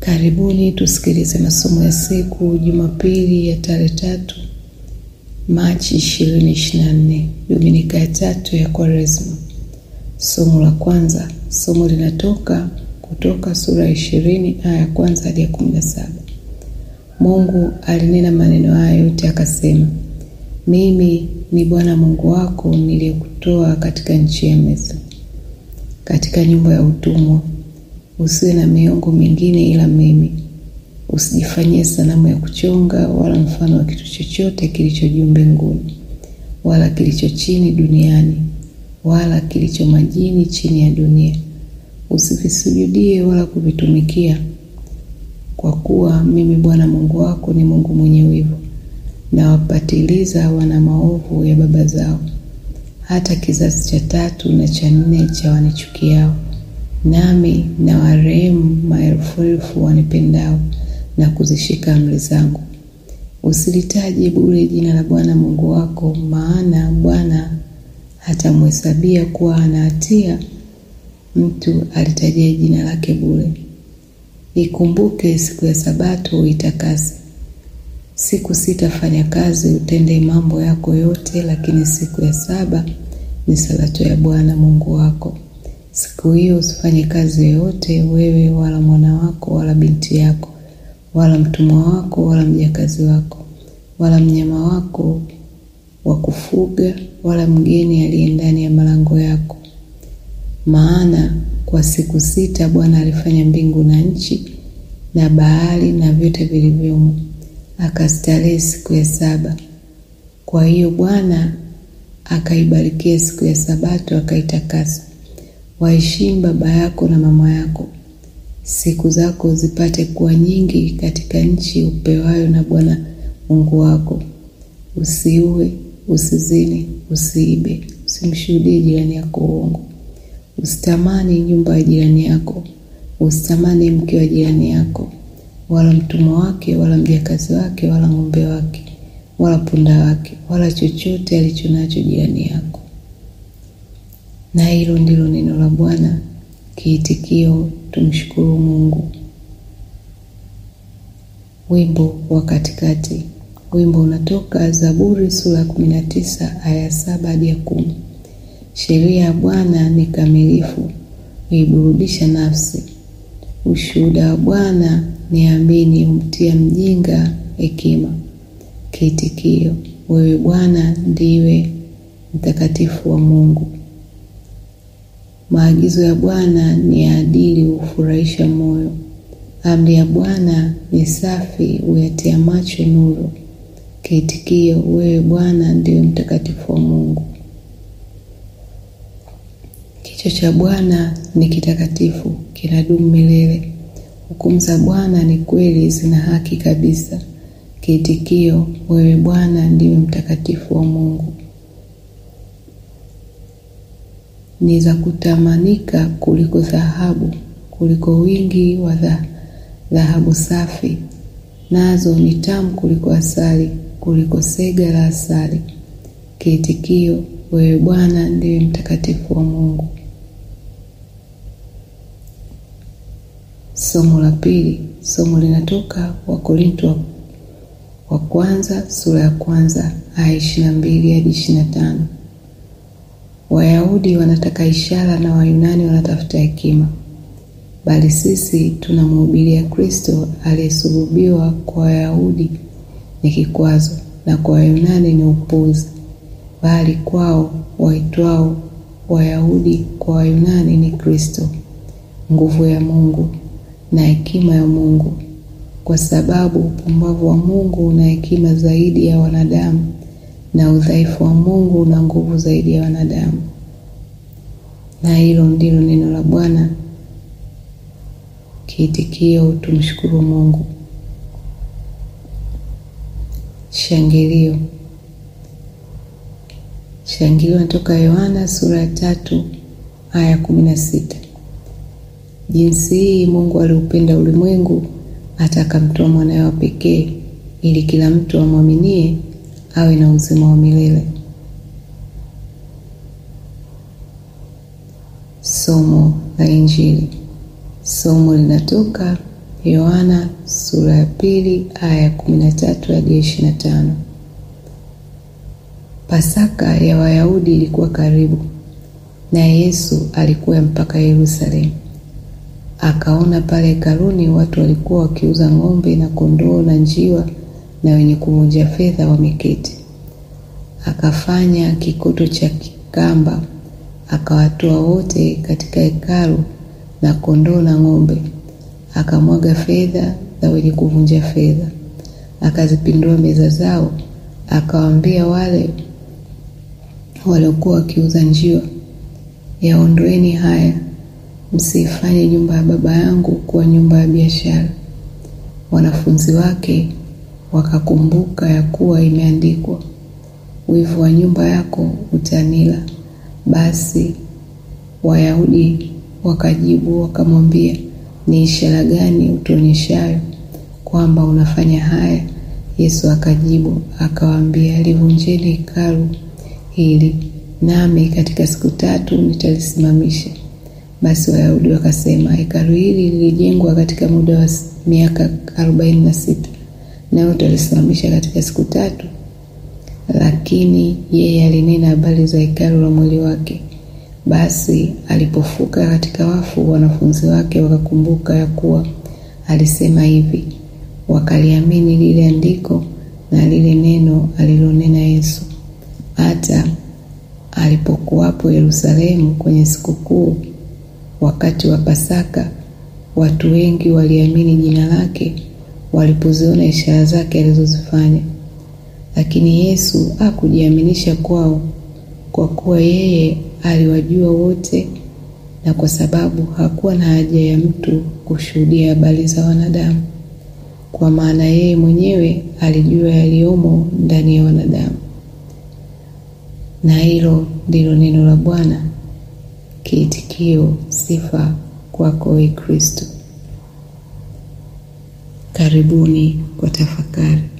Karibuni tusikilize masomo ya siku Jumapili ya tarehe tatu Machi 2024, Dominika ya tatu ya Kwaresma. Somo la kwanza, somo linatoka kutoka sura ya ishirini aya ya kwanza hadi ya kumi na saba. Mungu alinena maneno haya yote akasema, mimi ni Bwana Mungu wako niliyekutoa katika nchi ya Misri, katika nyumba ya utumwa. Usiwe na miungu mingine ila mimi. Usijifanyie sanamu ya kuchonga wala mfano wa kitu chochote kilicho juu mbinguni wala kilicho chini duniani wala kilicho majini chini ya dunia. Usivisujudie wala kuvitumikia, kwa kuwa mimi Bwana Mungu wako ni Mungu mwenye wivu, na wapatiliza wana maovu ya baba zao, hata kizazi cha tatu na cha nne cha wanichukiao, nami na warehemu maelfu elfu wanipendao na kuzishika amri zangu. Usilitaje bure jina la Bwana Mungu wako, maana Bwana hatamhesabia kuwa ana hatia mtu alitajia jina lake bure. Ikumbuke siku ya Sabato uitakase. Siku sita fanya kazi, utende mambo yako yote, lakini siku ya saba ni Sabato ya Bwana Mungu wako. Siku hiyo usifanye kazi yoyote, wewe wala mwana wako wala binti yako wala mtumwa wako wala mjakazi wako wala mnyama wako wa kufuga wala mgeni aliye ndani ya malango yako. Maana kwa siku sita Bwana alifanya mbingu na nchi na bahari na vyote vilivyomo, akastarehe siku ya saba. Kwa hiyo Bwana akaibarikia siku ya Sabato akaitakasa. Waheshimu baba yako na mama yako, siku zako zipate kuwa nyingi katika nchi upewayo na Bwana Mungu wako. Usiue, usizini, usiibe, usimshuhudie jirani yako uongo, usitamani nyumba ya jirani yako, usitamani mke wa jirani yako, wala mtumwa wake, wala mjakazi wake, wala ng'ombe wake, wala punda wake, wala chochote alicho nacho jirani yako. Na hilo ndilo neno la Bwana. Kiitikio: tumshukuru Mungu. Wimbo wa katikati. Wimbo unatoka Zaburi sura ya kumi na tisa aya ya saba hadi ya kumi. Sheria ya Bwana ni kamilifu, huiburudisha nafsi. Ushuhuda wa Bwana ni amini, humtia mjinga hekima. Kiitikio: wewe Bwana ndiwe mtakatifu wa Mungu. Maagizo ya Bwana ni ya adili, hufurahisha moyo. Amri ya Bwana ni safi, huyatia macho nuru. Kiitikio: wewe Bwana ndiwe mtakatifu wa Mungu. Kichwa cha Bwana ni kitakatifu, kinadumu milele. Hukumu za Bwana ni kweli, zina haki kabisa. Kiitikio: wewe Bwana ndiwe mtakatifu wa Mungu. Ni za kutamanika kuliko dhahabu, kuliko wingi wa dhahabu safi, nazo ni tamu kuliko asali, kuliko sega la asali. Kiitikio: wewe Bwana ndiwe mtakatifu wa Mungu. Somo la pili. Somo linatoka Wakorinto wa kwanza sura ya kwanza aya ishirini na mbili hadi ishirini na tano. Wayahudi wanataka ishara na Wayunani wanatafuta hekima, bali sisi tunamhubiria Kristo aliyesulubiwa. Kwa Wayahudi ni kikwazo na kwa Wayunani ni upuzi, bali kwao waitwao Wayahudi kwa Wayunani ni Kristo, nguvu ya Mungu na hekima ya Mungu, kwa sababu upumbavu wa Mungu una hekima zaidi ya wanadamu na udhaifu wa Mungu una nguvu zaidi ya wanadamu. Na hilo ndilo neno la Bwana. Kiitikio: tumshukuru Mungu. Shangilio. Shangilio natoka Yohana sura ya tatu aya ya kumi na sita. Jinsi hii Mungu aliupenda ulimwengu hata akamtoa mwanawe wa pekee, ili kila mtu amwaminie awe na uzima wa milele. Somo la Injili. Somo linatoka Yohana sura ya pili aya ya kumi na tatu hadi ishirini na tano. Pasaka ya Wayahudi ilikuwa karibu, naye Yesu alikuwa mpaka Yerusalemu. Akaona pale hekaluni watu walikuwa wakiuza ng'ombe na kondoo na njiwa na wenye kuvunja fedha wameketi. Akafanya kikoto cha kikamba, akawatoa wote katika hekalu na kondoo na ng'ombe, akamwaga fedha za wenye kuvunja fedha, akazipindua meza zao, akawaambia wale waliokuwa wakiuza njiwa, yaondoeni haya, msiifanye nyumba ya Baba yangu kuwa nyumba ya biashara. Wanafunzi wake wakakumbuka ya kuwa imeandikwa, wivu wa nyumba yako utanila. Basi Wayahudi wakajibu wakamwambia, ni ishara gani utuonyeshayo kwamba unafanya haya? Yesu akajibu akawaambia, livunjeni hekalu hili, nami katika siku tatu nitalisimamisha. Basi Wayahudi wakasema, hekalu hili lilijengwa katika muda wa miaka arobaini na sita, nawe utalisimamisha katika siku tatu? Lakini yeye alinena habari za hekalu la mwili wake. Basi alipofuka katika wafu, wanafunzi wake wakakumbuka ya kuwa alisema hivi, wakaliamini lile andiko na lile neno alilonena Yesu. Hata alipokuwapo Yerusalemu kwenye sikukuu, wakati wa Pasaka, watu wengi waliamini jina lake walipoziona ishara zake alizozifanya. Lakini Yesu hakujiaminisha kwao, kwa kuwa yeye aliwajua wote, na kwa sababu hakuwa na haja ya mtu kushuhudia habari za wanadamu, kwa maana yeye mwenyewe alijua yaliyomo ndani ya wanadamu. Na hilo ndilo neno la Bwana. Kiitikio: sifa kwako, Ee Kristo. Karibuni kwa tafakari.